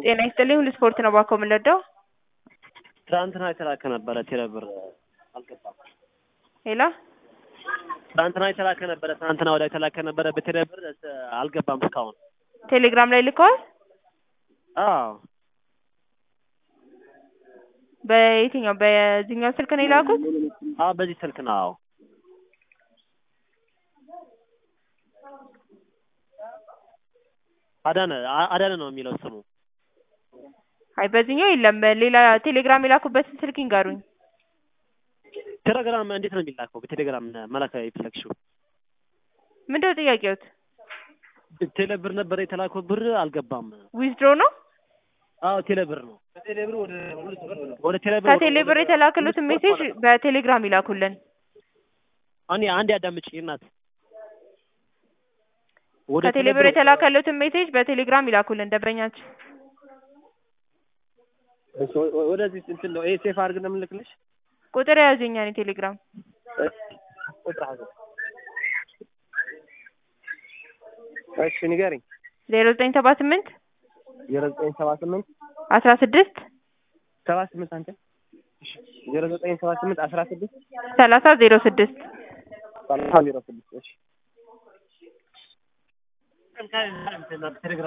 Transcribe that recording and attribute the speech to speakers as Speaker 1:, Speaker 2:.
Speaker 1: ጤና ይስጥልኝ ሁሉ ስፖርት ነው ባኮ የምንለዳው
Speaker 2: ትናንትና የተላከ ነበረ ቴሌብር አልገባም።
Speaker 1: ሄላ
Speaker 2: ትናንትና የተላከ ነበረ ትናንትና ወዲያ የተላከ ነበረ በቴሌብር አልገባም እስካሁን።
Speaker 1: ቴሌግራም ላይ ልከዋል።
Speaker 2: አዎ
Speaker 1: በየትኛው በዚህኛው ስልክ ነው የላኩት?
Speaker 2: አዎ በዚህ ስልክ ነው። አዎ አዳነ አ- አዳነ ነው የሚለው ስሙ።
Speaker 1: አይ በዚህኛው የለም። ሌላ ቴሌግራም የላኩበትን ስልክ ይንገሩኝ።
Speaker 2: ቴሌግራም እንዴት ነው የሚላከው? በቴሌግራም መላክ የፈለግሽው
Speaker 1: ምንድነው ጥያቄዎት?
Speaker 2: ቴሌብር ነበረ የተላከው ብር አልገባም።
Speaker 1: ዊዝድሮ ነው?
Speaker 2: አዎ ቴሌብር ነው። ወደ ቴሌብር
Speaker 1: ከቴሌብር የተላከሉትን ሜሴጅ በቴሌግራም ይላኩልን።
Speaker 2: እኔ አንድ ያዳምጪ እናት ወደ
Speaker 1: ከቴሌብር የተላከሉትን ሜሴጅ በቴሌግራም ይላኩልን ደንበኛችን።
Speaker 2: እሺ፣ ወ- ወደዚህ እንትን ነው ይሄ ሴፍ አድርገን ነው የምንልክልሽ።
Speaker 1: ቁጥር የያዙኛ እኔ ቴሌግራም
Speaker 2: ቁጥር አለ። እሺ ንገሪኝ።
Speaker 1: ዜሮ ዘጠኝ ሰባ ስምንት
Speaker 2: ዜሮ ዘጠኝ ሰባ ስምንት
Speaker 1: አስራ ስድስት
Speaker 2: ሰባ ስምንት አንተ ዜሮ ዘጠኝ ሰባ ስምንት አስራ ስድስት
Speaker 1: ሰላሳ ዜሮ ስድስት
Speaker 2: ሰላሳ ዜሮ ስድስት እሺ